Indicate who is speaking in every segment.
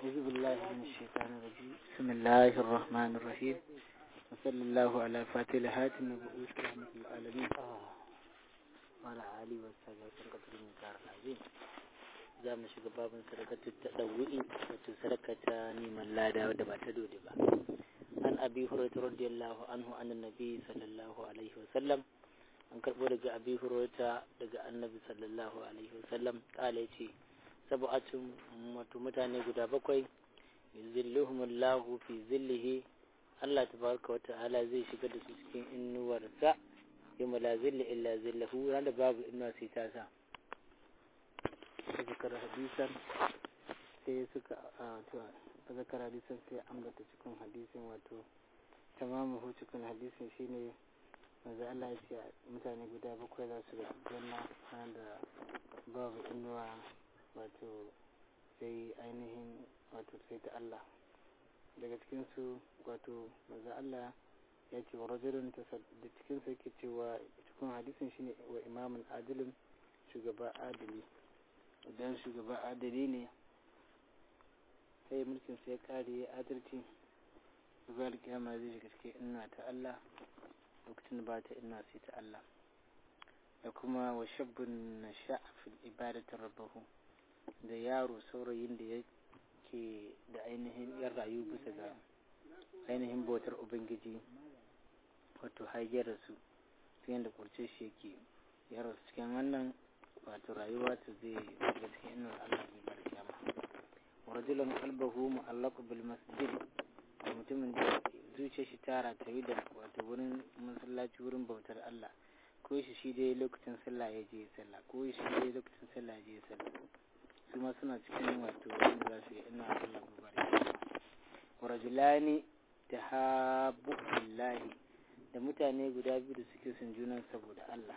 Speaker 1: أعوذ بالله من الشيطان الرجيم بسم الله الرحمن الرحيم وصلى الله على فاتح الهاتم نبؤوس رحمة العالمين وعلى آله وصحبه وسلم من دار العظيم za mu shiga babin sadakatu ta ɗau'i wato sadaka ta neman lada wadda ba ta dole ba an abi hurairah radiyallahu anhu annan nabi sallallahu alaihi wa sallam an karɓo daga abi hurairah daga annabi sallallahu alaihi wa sallam kala yace sab'atun wato mutane guda bakwai yuzilluhumullahu fi zillihi Allah tabaraka wa ta'ala zai shiga da su cikin innuwarsa yawma la zilla illa zillahu wanda babu inuwa sai ta sa zakar hadisan sai suka zakar hadisan sai ambata cikin hadisin wato tamamu cikin hadisin shine manzo Allah ya ce mutane guda bakwai za su ga janna da babu inuwa wato sai ainihin wato sai ta Allah daga cikin su wato manzo Allah ya ce wa rajulun da cikin su yake cewa cikin hadisin shine wa imamun adilin shugaba adili idan shugaba adali ne sai mulkin sai kare ya adalci zuwa alƙiyama zai shiga cikin inna ta Allah lokacin ba ta inna sai ta Allah da kuma wa shabbun na sha'afin ibadatar rabbahu da yaro saurayin da yake da ainihin yan rayu bisa ga ainihin bautar ubangiji wato hayyar su ta yadda kurce shi yake yaro cikin wannan wato rayuwa ta zai daga cikin inuwar Allah mai bar kyama wa rajulan qalbahu mu'allaq bil masjid da mutumin da zuciyar shi tara ta yi da wato wurin masallaci wurin bautar Allah ko shi shi dai lokacin sallah ya je sallah ko shi dai lokacin sallah ya je sallah su ma suna cikin wato wanda za su yi ina Allah mai bar kyama wa rajulani tahabbu billahi da mutane guda biyu da suke son junan saboda Allah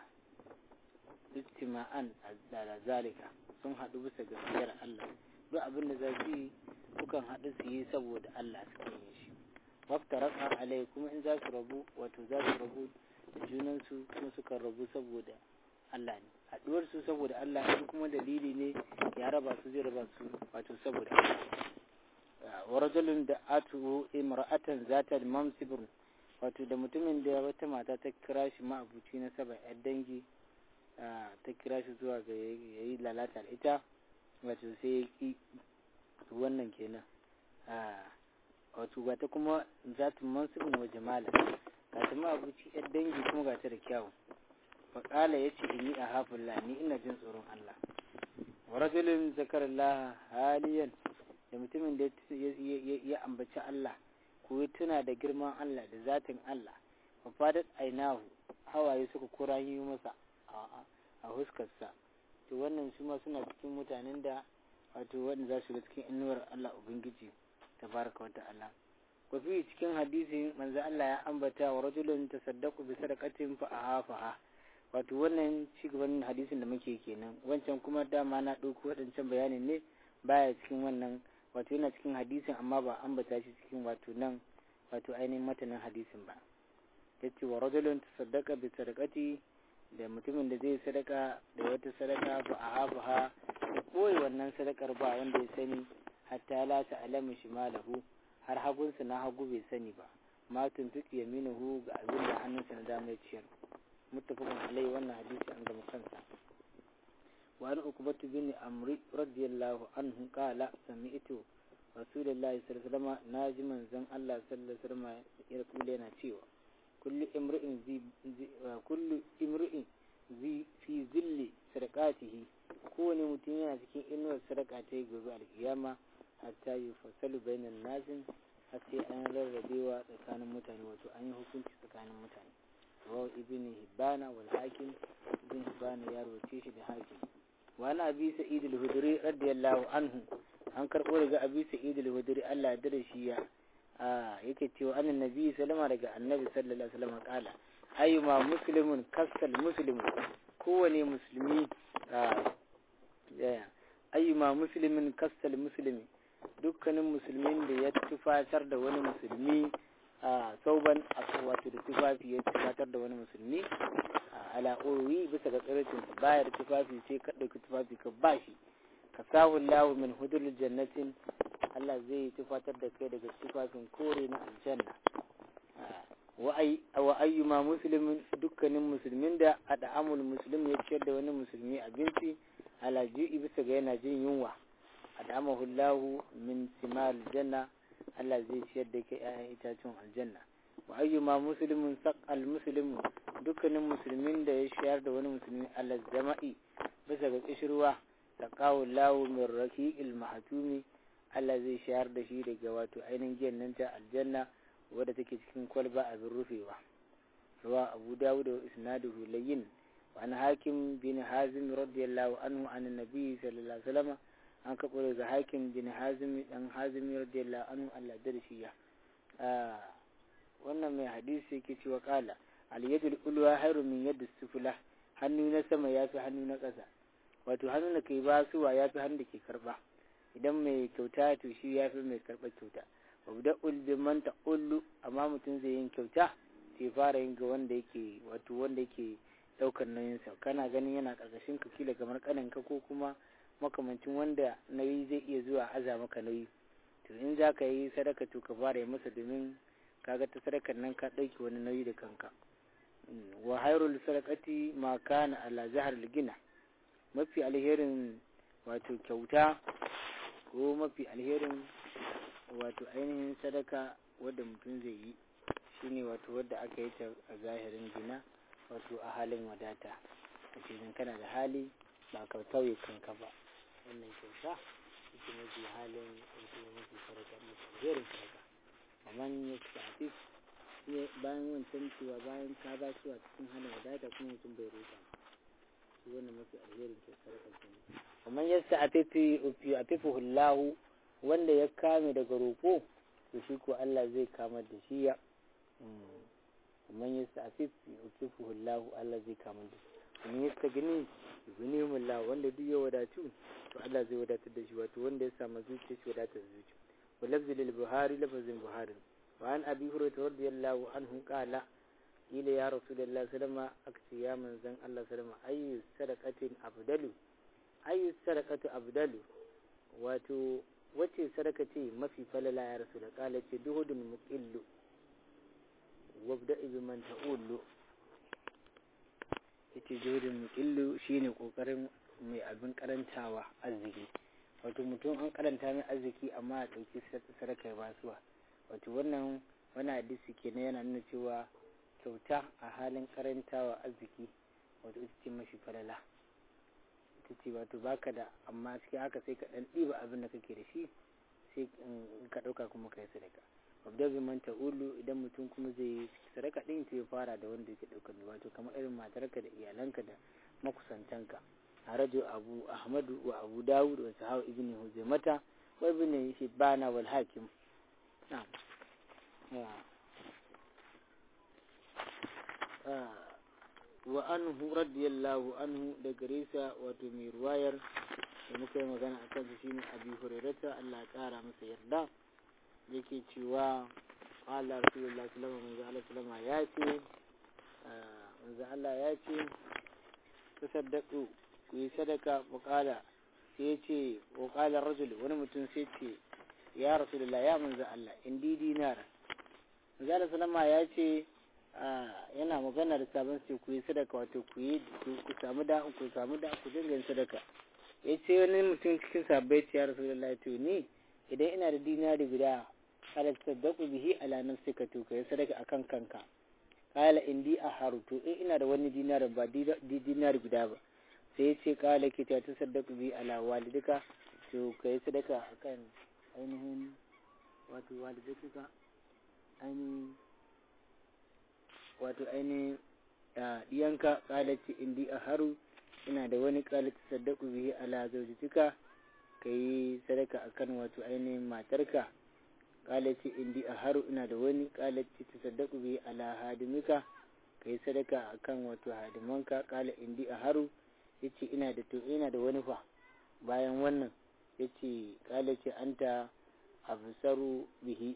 Speaker 1: istima'an da zalika sun haɗu bisa gaskiyar Allah duk abin da za su yi sukan haɗu su yi saboda Allah suke yin shi wafta raka alai kuma in za su rabu wato za su rabu da junansu kuma sukan rabu saboda Allah ne haɗuwar su saboda Allah in kuma dalili ne ya raba su zai raba su wato saboda Allah wa rajulun da atu imra'atan zata mamsibun wato da mutumin da wata mata ta kira shi ma'abuci na saba yar dangi ta kira shi zuwa ga ya yi lalata da ita wato sai ya ki wannan kenan wato ga ta kuma za ta mansubin wa jamala ga ta ma abuci yar dangi kuma ga ta da kyawu faƙala ya ce inni a hafin ni ina jin tsoron Allah wa rajulun zakarallah haliyan da mutumin da ya ambaci Allah ko ya tuna da girman Allah da zatin Allah wa fadat ainahu hawaye suka kura yi masa a huskarsa to wannan su ma suna cikin mutanen da wato wanda za su ga cikin inuwar Allah Ubangiji tabaraka wa ta'ala wa fi cikin hadisi manzo Allah ya ambata wa rajulun tasaddaqu bi sadaqatin fa ahafaha wato wannan cigaban hadisin da muke kenan wancan kuma dama na ɗauko waɗancan bayanin ne baya cikin wannan wato yana cikin hadisin amma ba ambata shi cikin wato nan wato ainihin matanin hadisin ba yace wa rajulun tasaddaqa bi sadaqati da mutumin da zai sadaka da wata sadaka ba a hafu ha da koyi wannan sadakar ba wanda ya sani hatta la ta'lamu shimalahu har hagunsa na hagu bai sani ba ma tuntuki yaminuhu ga abin da hannunsa na dama ya ciyar muttafaqun alai wannan hadisi an gama kansa wa an ukbatu bin amri radiyallahu anhu qala sami'tu rasulullahi sallallahu alaihi wasallam naji manzon Allah sallallahu alaihi wasallam ya kula yana cewa kullu imri'in zi kullu imri'in zi fi zilli sadaqatihi kowane mutum yana cikin inuwar sadaka ta gobe alkiyama hatta yi fasalu bainan nasin har sai an rarrabewa tsakanin mutane wato an yi hukunci tsakanin mutane rawa ibn hibbana wal hakim ibn hibbana ya rawace shi da hakim wa ana abi sa'id al-hudri radiyallahu anhu an karbo daga abi sa'id al-hudri Allah ya dare shi ya yake cewa annan nabi sallama daga annabi sallallahu alaihi wasallam kala ayyuma muslimun kasal muslimu kowane musulmi ayyuma muslimin kasal muslimi dukkanin musulmin da ya tufatar da wani musulmi a sauban wato da tufafi ya tufatar da wani musulmi ala urwi bisa ga tsirritin bayar tufafi sai ka ɗauki tufafi ka bashi ka sahu lahu min hudul jannatin Allah Allah zai tufatar da kai daga tufafin kore na aljanna wa ayyuma muslimin dukkanin musulmin da ad'amul muslim ya ciyar da wani musulmi abinci ala ji'i bisa ga yana jin yunwa ad'amahu Allah min simal janna Allah zai ciyar da kai ƴaƴan itacen aljanna wa ayyuma muslimin saqal muslimu dukkanin musulmin da ya shayar da wani musulmi ala jama'i bisa ga kishirwa saqahu Allah min raqiqil mahtumi Allah zai shayar da shi daga wato ainihin giyan nan ta aljanna wadda take cikin kwalba abin rufewa rawa abu dawud wa isnaduhu layyin wa an hakim bin hazim radiyallahu anhu an nabi sallallahu alaihi wasallam an kabo daga hakim bin hazim dan hazim radiyallahu anhu Allah da shi ya wannan mai hadisi yake cewa kala al yadul ulwa khairu min yadis sufla hannu na sama yafi hannu na ƙasa wato hannu da kai basuwa yafi hannu da ke karba idan mai kyauta to shi yafi mai karɓar kyauta wabda ulbi man ta'ullu amma mutum zai yin kyauta sai fara yin ga wanda yake wato wanda yake daukar nauyin sa kana ganin yana karkashin ka kila kamar kanin ka ko kuma makamancin wanda nauyi zai iya zuwa aza maka nauyi to in za ka yi sadaka to ka fara yi masa domin kaga ta sadakar nan ka ɗauki wani nauyi da kanka wa hairul sadaqati ma kana ala zahar gina mafi alherin wato kyauta ko mafi alherin wato ainihin sadaka wadda mutum zai yi shine wato wadda aka yi ta a zahirin gina wato a halin wadata a cikin kana da hali ba ka tauye kanka ba wannan kyauta ita mafi halin wato mafi sadaka mafi alherin sadaka amma ya shafi bayan wancan cewa bayan ka ba su a cikin halin wadata kuma mutum bai roƙa shi wannan mafi alherin sadaka kenan amma yasta a fifi a fifi hullahu wanda ya kame daga roƙo to shi ko Allah zai kama da shi ya man yasta afif yukifu Allah Allah zai kama da shi man yasta gani yughnihim Allah wanda duk ya wadatu to Allah zai wadatar da shi wato wanda ya samu zuciya shi wadatar zuciya wa lafzi lil buhari lafzin buhari wa an abi hurairah radiyallahu anhu qala ila ya rasulullah sallama akci ya manzan Allah sallama ayyu sadaqatin afdalu ayyu sadaqatu afdalu wato wacce sadaka ce mafi falala ya rasu da kala ce duhudun muqillu wabda ibi man ta'ullu yace duhudun muqillu shine kokarin mai abin karantawa arziki wato mutum an karanta mai arziki amma a dauki sadaka ya basuwa wato wannan wani hadisi kenan yana nuna cewa kyauta a halin karantawa arziki wato ita ce mafi falala ita ce wato baka da amma cikin haka sai ka dan ɗiba abin da kake da shi sai ka ɗauka kuma ka yi sadaka abda bi man ta'ulu idan mutum kuma zai yi sadaka ɗin to ya fara da wanda yake ɗaukar wato kamar irin matarka da iyalanka da makusantanka a rajo abu ahmadu wa abu dawud wa sahawa ibn huzaimata wa ibn hibbana wal hakim na'am wa anhu radiyallahu anhu da gare sa wato mai ruwayar da muka yi magana a kansa shine abi hurairata Allah ya kara masa yarda yake cewa Allah rasulullah sallallahu alaihi wasallam ya ce manzo Allah ya ce tasaddaqu ku yi sadaka muqala sai ya ce wa qala rajul wani mutum sai ce ya rasulullah ya manzo Allah indi dinar manzo Allah sallama ya ce yana magana da sabon sai ku yi sadaka wato ku yi ku samu da ku samu da ku dinga sadaka ya ce wani mutum cikin sabbai ce ya rasulullah to ni idan ina da dinari guda kada saddaku bihi ala nafsika to kai sadaka akan kanka kala indi a haruto in ina da wani dinari ba dinari guda ba sai ya ce kala ki ta saddaku bihi ala walidika to kai sadaka akan ainihin wato walidika ainihin wato ainihin ɗiyanka ƙalaci indi a haru ina da wani ƙalaci saddaku bihi ala zaujitika ka yi sadaka akan wato ainihin matarka ƙalaci indi a haru ina da wani ƙalaci ta saddaku bihi ala hadimika ka yi sadaka akan wato hadimanka ƙala indi a haru ya ce ina da to ina da wani fa bayan wannan ya ce ƙalaci anta absaru bihi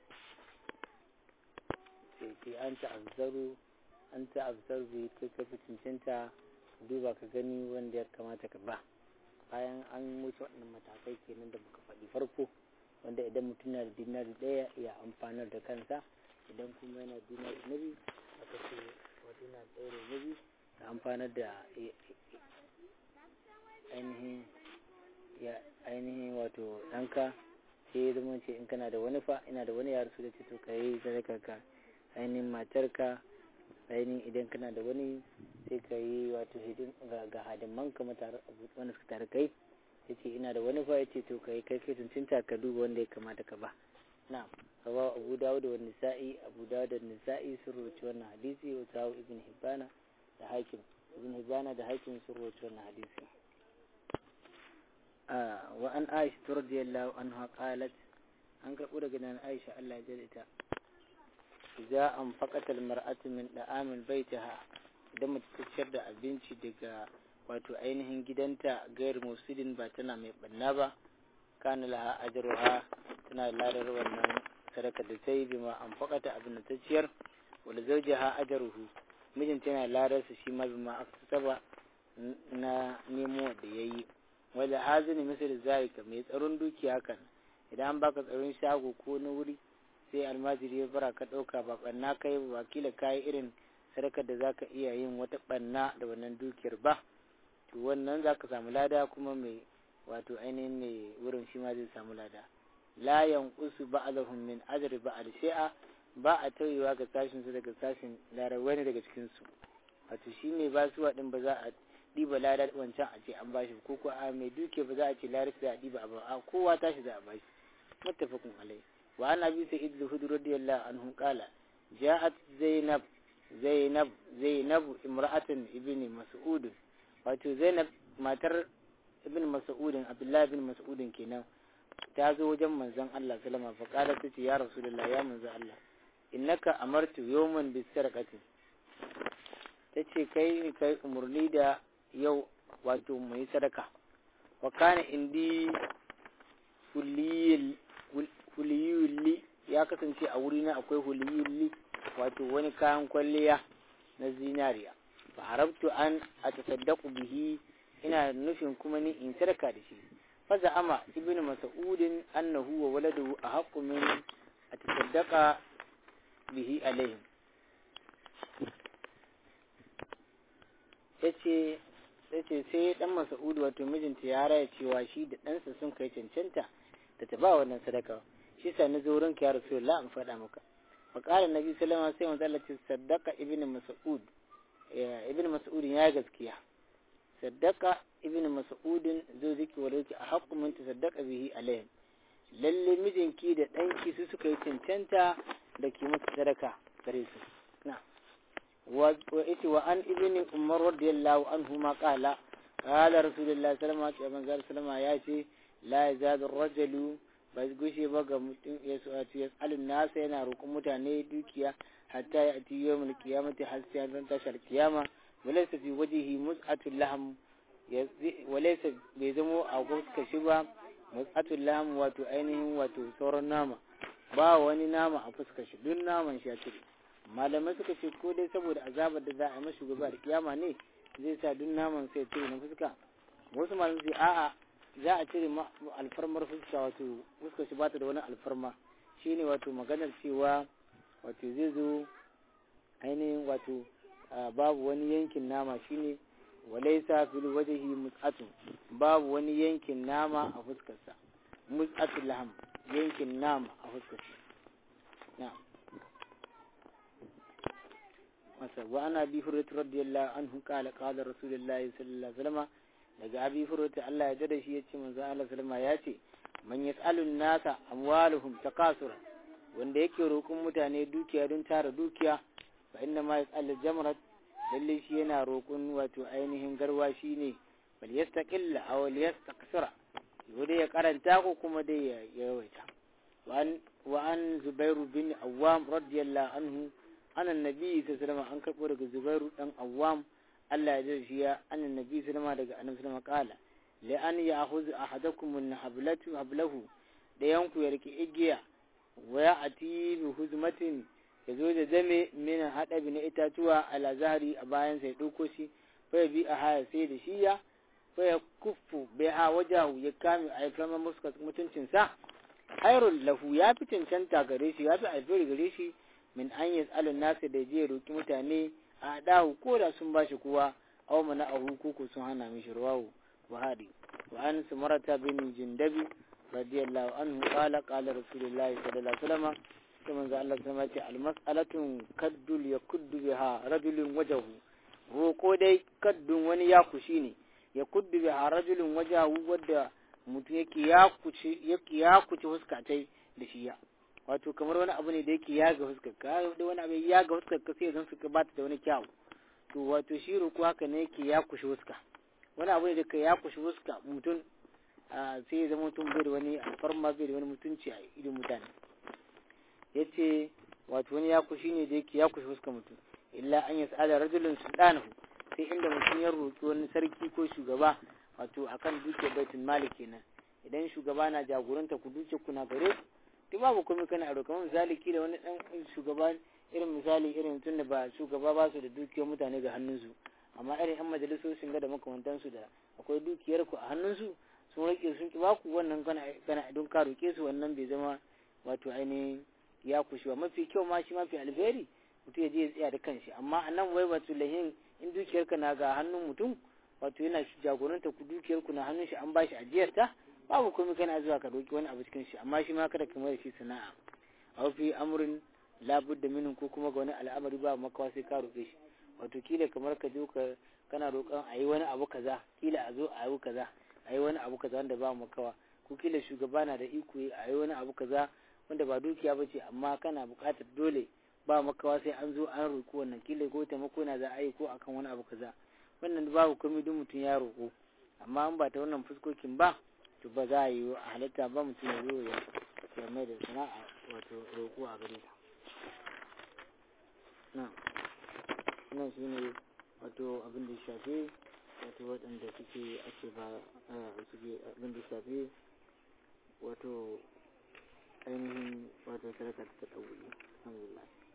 Speaker 1: sai an ta'azzaru an ta'azzaru bai kai ka fi cancanta duba ka gani wanda ya kamata ka ba bayan an wuce waɗannan matakai kenan da muka faɗi farko wanda idan mutum na da dinari ɗaya ya amfanar da kansa idan kuma yana dinari na biyu aka ce wa dinari ɗaya da na biyu ya amfanar da ainihin ya ainihin wato ɗanka sai ya zama ce in kana da wani fa ina da wani yaro su da ce to ka yi sadaka ka ainihin matarka ainihin idan kana da wani sai ka yi wato hidin ga hadiman ka wanda suka tare kai ya ce ina da wani fa ya ce to ka yi kai kai tuntunta ka duba wanda ya kamata ka ba na rawa abu dawud da wani nisa'i abu dawud da nisa'i sun rubuci wannan hadisi wa sahu ibn hibbana da hakim ibn hibbana da hakim sun rubuci wannan hadisi wa an aisha radiyallahu anha qalat an karɓo daga nan aisha Allah ya jada ita za an faƙatar mar'atu min da'amin baitaha idan mace ta ciyar da abinci daga wato ainihin gidanta gayar musulun ba tana mai banna ba kana laha ajruha tana ladar wannan sadaka da ta yi bima an faƙata abin da ta ciyar wala zawjaha ajruhu mijinta yana ladar su shi ma bima aksaba na nemo da yayi wala hazini misal zalika mai tsaron dukiya kan idan an baka tsaron shago ko na wuri sai almajiri ya bara ka ɗauka ba ɓanna ka yi ba kila ka yi irin sadakar da za ka iya yin wata ɓanna da wannan dukiyar ba to wannan za ka samu lada kuma mai wato ainihin mai wurin shi ma zai samu lada la yanqusu ba'dahum min ajri ba'd shay'a ba a tauyewa ga sashin su daga sashin ladar wani daga cikin su wato shi mai basuwa din ba za a ɗiba lada wancan a ce an bashi ko ko a mai duke ba za a ce ladar za a ɗiba a kowa tashi za a bashi muttafaqun alai وعن أبي سعيد الخدري رضي الله عنه قال جاءت زينب زينب زينب امرأة ابن مسعود wato Zainab matar ibn Mas'udin Abdullah ibn Mas'udin kenan ta zo wajen manzon Allah sallama fa qala ta ce ya Rasulullah ya manzon Allah innaka amartu yawman bis sarqati tace kai kai umurni da yau wato mai sadaka wa kana indi kulliyil huliyulli ya kasance a wurina akwai huliyulli wato wani kayan kwalliya na zinariya fa harabtu an a tasaddaku bihi ina nufin kuma ni in sadaka da shi fa za'ama ibnu mas'udin annahu wa waladahu ahaqqu min a tasaddaqa bihi alaihim yace yace sai dan mas'ud wato mijinta ya raya cewa shi da ɗansa sun kai cancanta da ta ba wannan sadaka shi sa na zo wurin ka ya rasulullah in faɗa maka fa qala nabi sallallahu alaihi wasallam sai manzo saddaqa ibnu mas'ud ibnu mas'ud ya gaskiya saddaqa ibnu mas'ud zo ziki wa a haqqu min tasaddaqa bihi alayhi lalle mijinki da ɗanki su suka yi cancanta da ki musu sadaka gare su na wa iti wa an ibnu umar radiyallahu anhu ma qala qala rasulullah sallallahu alaihi wasallam ya ce la yazadu ar-rajulu ba gushe ba ga mutum ya su'atu ya tsalin nasa yana roƙon mutane dukiya hatta ya ati yau mulki ya mutu har sai an tashar kiyama walaysa fi wajhihi mus'atul lahm walaysa bai zamo a fuskar shi ba mus'atul lahm wato ainihin wato sauran nama ba wani nama a fuskar shi duk naman shi ya cire malamai suka ce ko dai saboda azabar da za a yi mashi gobe da kiyama ne zai sa duk naman sai cire na fuska wasu malamai su a'a za a cire alfarmar fuska wato fuska shi bata da wani alfarma shine wato maganar cewa wato zai zo ainihin wato babu wani yankin nama shine walaisa fil wajhi mus'atun babu wani yankin nama a fuskarsa mus'atul laham yankin nama a fuskarsa na masa wa ana bi hurrat radiyallahu anhu qala qala rasulullahi sallallahu alaihi wasallam daga abi furota Allah ya dada shi ya ce manzo Allah sallama ya ce man yas'alun nasa amwaluhum takasura wanda yake roƙon mutane dukiya don tara dukiya fa inna ma yas'al jamrat lalle shi yana roƙon wato ainihin garwa shine bal yastaqilla aw yastaqsira yode ya karanta ko kuma dai ya yawaita wa an zubairu bin awwam radiyallahu anhu ana nabi sallallahu alaihi wasallam an karbo daga zubairu dan awwam Allah ya zai shiya annan nabi sallama daga annabi sallama kala li an ya'khudhu ahadakum min hablatu hablahu da yanku ya rike igiya wa ya'ti bi huzmatin yazo da zame min hadabi na itatuwa ala zahri a bayan sai dauko shi fa bi a haya sai da shiya fa ya kuffu biha wajahu ya kame a fama muska mutuncin sa hairul lahu ya fi cancanta gare shi ya fi alfiri gare shi min an yi tsalin nasa da je roki mutane a dahu ko da sun bashi kuwa aw mana ahu ko sun hana mishi rawahu buhari wa an sumarata bin jindabi radiyallahu anhu qala qala rasulullahi sallallahu alaihi wasallam sai manzo Allah sama ce almas'alatun kaddul yakuddu biha rajulun wajahu roko dai kaddun wani ya kushi ne ya kuddu biha rajulun wajahu wadda mutum yake ya kuci yake ya kuci huskatai da shi ya wato kamar wani abu ne da yake ya ga huskar ka da wani abu ya ga huskar ka sai zan suka bata da wani kyau to wato shi roko haka ne yake ya kushi huska wani abu ne da ka ya kushi huska mutum sai ya zama mutum bai da wani alfarma bai da wani mutunci a idon mutane ya ce wato wani ya kushi ne da yake ya kushi fuskar mutum illa an yi sa'ada rajulun sultanahu sai inda mutum ya roƙi wani sarki ko shugaba wato akan duke baitul malik kenan idan shugaba na jagoranta ku duke kuna gare duk babu komai kana a roƙa misali da wani dan shugaba irin misali irin tun da ba shugaba ba su da dukiyar mutane ga hannunsu amma irin yan majalisoshin ga da makamantansu da akwai dukiyar ku a hannunsu sun rike sun ki baku wannan kana kana don ka roƙe su wannan bai zama wato ainihin ya kushewa mafi kyau ma shi mafi alheri mutum ya je ya tsaya da kanshi amma a nan wai wato lahin in dukiyarka na ga hannun mutum wato yana jagoranta ku dukiyarku na hannun shi an bashi ajiyar ta babu komai kana zuwa ka roki wani abu cikin shi amma shi ma kada ka mai shi sana'a aw fi amrin la budda minhu ko kuma ga wani al'amari ba makawa sai ka roke shi wato kila kamar ka je ka kana roƙon a yi wani abu kaza kila a zo a yi kaza a yi wani abu kaza wanda ba makawa ko kila shugaba na da iko a yi wani abu kaza wanda ba dukiya ba ce amma kana buƙatar dole ba makawa sai an zo an roƙo wannan kila ko taimako na za a yi ko akan wani abu kaza wannan babu komai duk mutum ya roƙo amma an ba ta wannan fuskokin ba to ba za a yi a halitta ba mutum ya zo ya mai da sana'a wato roƙo a gare ta na nan shi ne wato abin da shafe wato waɗanda suke ake ba suke abin da shafe wato ainihin wato sadaka ta ɗauki alhamdulillah